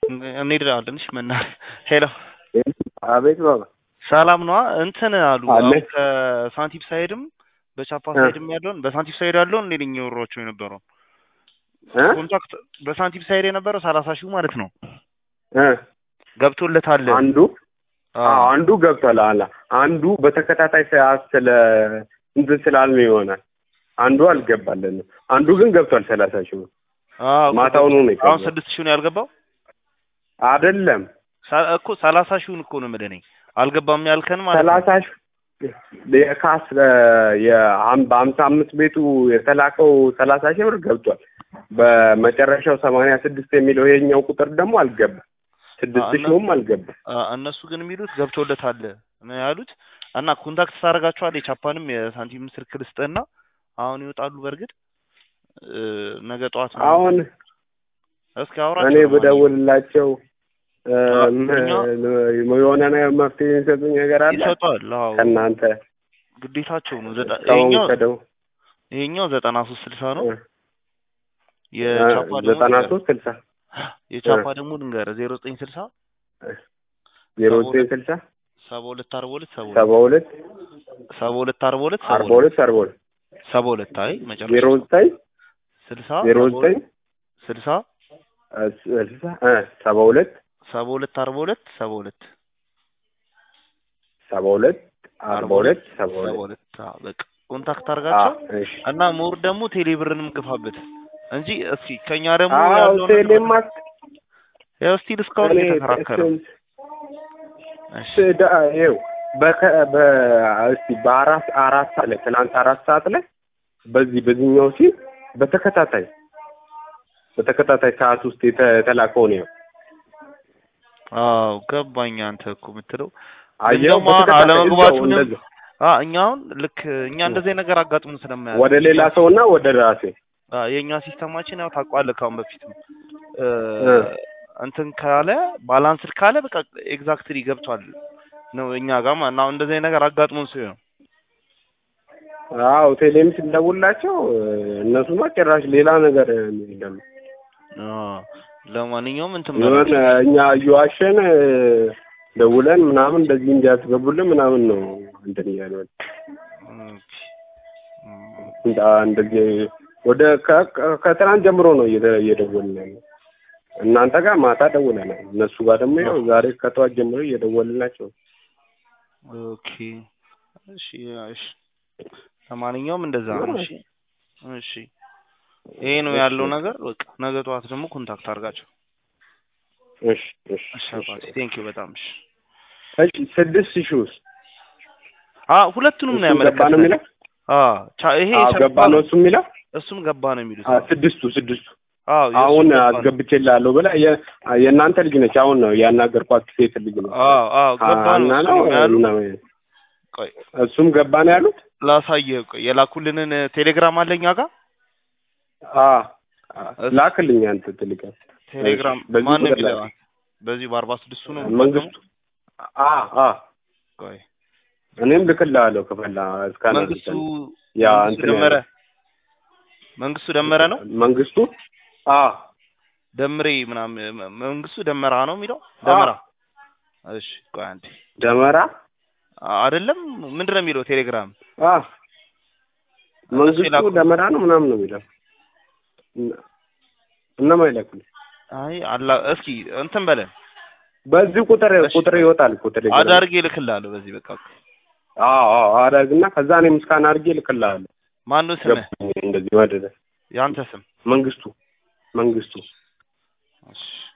እንሄዳለን። እሺ መና ሄሎ አቤት ባባ ሰላም ነዋ። እንትን አሉ አለ። አሁን ከሳንቲም ሳይድም በቻፓ ሳይድም ያለውን በሳንቲም ሳይድ ያለውን እንዴ ነኝ ወሮቹ የነበረው እ ኮንታክት በሳንቲም ሳይድ የነበረው ሰላሳ ሺህ ማለት ነው እ ገብቶለታል። አንዱ አዎ አዎ አንዱ ገብቷል። አላ አንዱ በተከታታይ ሰዓት ስለ እንትን ስላልን ይሆናል። አንዱ አልገባልንም። አንዱ ግን ገብቷል። ሰላሳ ሺህ ብር አዎ ማታውኑ ነው አሁን የገባው። ስድስት ሺህ ነው ያልገባው አይደለም ሳ- እኮ ሰላሳ ሺውን እኮ ነው የምልህ እኔ አልገባም ያልከን ማለት ነው። ሰላሳ ሺህ የካስ የሀም- በሀምሳ አምስት ቤቱ የተላከው ሰላሳ ሺህ ብር ገብቷል። በመጨረሻው ሰማንያ ስድስት የሚለው ይሄኛው ቁጥር ደግሞ አልገባም። ስድስት እና- ሺውም አልገባም። አ- እነሱ ግን የሚሉት ገብቶለታል ነው ያሉት። እና ኮንታክት ታደርጋቸዋለህ የቻፓንም የሳንቲም ስልክ ልስጥህና አሁን ይወጣሉ። በእርግጥ እ፣ ነገ ጠዋት ነው። አሁን እስኪ አውራቸው እኔ ለማንኛውም። ብደውልላቸው እ፣ አ- ም- እኛ- የሆነ ነገር መፍትሄ የሚሰጡኝ ነገር አለ ይሰጧል። አዎ ከእናንተ ግዴታቸው ነው። ዘጠ- ሰውን ይሄኛው ከደው ይሄኛው ዘጠና ሶስት ስልሳ ነው። እ፣ የቻፓ ደግሞ ዘጠና ልንገርህ። ሶስት ስልሳ የቻፓ ደግሞ ልንገርህ ዜሮ ዘጠኝ ስልሳ ዜሮ ሰባ ዘጠኝ ሁለት ስልሳ ሰባ ሁለት አርባ ሁለት ሰባ ሰባ ሁለት ሁለት ሰባ ሁለት አርባ ሁለት ሰባ አርባ ሁለት ሁለት አርባ ሁለት ሰባ ሁለት አይ መጨረሻ ዜሮ ዘጠኝ ስልሳ ዜሮ ሰባ ዘጠኝ ሁለት ስልሳ እ፣ ስልሳ እ፣ ሰባ ሁለት ሰባ ሁለት አርባ ሁለት ሰባ ሁለት ሰባ ሁለት አርባ ሁለት ሰባ ሰባ ሁለት ሁለት አዎ፣ በቃ ኮንታክት አ፣ አድርጋቸው እሺ እና ሞር ደግሞ ቴሌብርንም ግፋበት እንጂ እስኪ ከኛ ደግሞ አዎ ያለውን ቴሌማ ያው ስቲል እስካሁን እኔ እየተከራከረ ነው። እሱን እሺ ስዳ ይኸው በከ በ እስቲ በአራት አራት ሰዓት ላይ ትናንት አራት ሰዓት ላይ በዚህ በዚህኛው ሲል በተከታታይ በተከታታይ ሰዓት ውስጥ የተ- የተላከው ነው። አዎ ገባኝ። አንተ እኮ የምትለው አየው ደግሞ አሁን በተከታታይ እዛው አለመግባቱንም እንደዚያው አ እኛ አሁን ልክ እኛ እንደዚህ ነገር አጋጥሞ ስለማያውቅ ወደ ሌላ ሰውና ወደ ራሴ አ የኛ ሲስተማችን ያው ታውቀዋለህ ካሁን በፊት ነው እ እ። እንትን ካለ ባላንስድ ካለ በቃ ኤግዛክትሊ ገብቷል ነው እኛ ጋር ማለት ነው። አሁን እንደዚህ አይነት ነገር አጋጥሞን ሲሆን ነው አዎ ቴሌም ስንደውላቸው እነሱማ ጭራሽ ሌላ ነገር ይላሉ። አ ለማንኛውም እንትን የሆነ በላቸው። እኛ እየዋሸን ደውለን ምናምን እንደዚህ እንዲያስገቡልን ምናምን ነው እንትን እያሉ ያሉት። ኦኬ። እም፣ እንዳ- እንደዚህ ወደ ከ- ከ- ከትናንት ጀምሮ ነው እየደ- እየደወልን ያለው። እናንተ ጋር ማታ ደውለናል። እነሱ ጋር ደግሞ ያው ዛሬ ከጠዋት ጀምሮ እየደወልናቸው ኦኬ እሺ እሺ ለማንኛውም እንደዛ ነው። እሺ እሺ ይሄ ነው ያለው ነገር። በቃ ነገ ጠዋት ደግሞ ኮንታክት አድርጋቸው። እሺ እሺ እሺ እሺ አባቴ ቴንክ ዩ በጣም እሺ። እሺ ስድስት ሺህ ውስጥ አ ሁለቱንም ነው እሱም ገባ ነው ያመለከተው። የሚለው አ ቻ- ይሄ አዎ ቻፓ ገባ ነው እሱ የሚለው እሱም ገባ ነው የሚሉት። አ፣ ስድስቱ ስድስቱ አዎ የእሱም አሁን ገባ ነው። አስገብቼልሃለሁ ብላ የ- የእናንተ ልጅ ነች። አሁን ነው ያናገርኳት ሴት ልጅ ነች። አዎ አዎ ገባ ነው እና ነው እሱንም ያሉ። እና ቆይ እሱም ገባ ነው ያሉት። ላሳየህ። ቆይ የላኩልንን ቴሌግራም አለኛ ጋር አ ላክልኝ አንተ ትልቅ ቴሌግራም እሺ፣ በዚህ ማን ነው ቁጥር የሚለው? ላክ። በዚህ በአርባ ስድስቱ ነው መንግስቱ አ አ ቆይ እኔም ልክልሃለሁ ከፈላ እስካና መንግስቱ ያ መንግስቱ እንትን ደመረ ያለው። መንግስቱ ደመረ ነው መንግስቱ አ ደምሬ ምናምን መ- መንግስቱ ደመራ ነው የሚለው ደመራ። እሺ ቆይ አንዴ ደመራ አ- አይደለም ምንድን ነው የሚለው ቴሌግራም? አ እነሱ መንግስቱ የላኩ- ደመራ ነው ምናምን ነው የሚለው እነ- እነማን ይላኩልኝ? አይ አላ እስኪ እንትን በለን በዚህ ቁጥር እሺ። ቁጥር ይወጣል ቁጥር ይወጣል። አዳርጌ እልክልሃለሁ በዚህ በቃ አዎ አዎ አደርግና ከዛ እኔም እስካን አድርጌ እልክልሃለሁ። ማን ነው ስምህ? ገባኝ እንደዚህ ወደደ ያንተ ስም? መንግስቱ መንግስቱ እሺ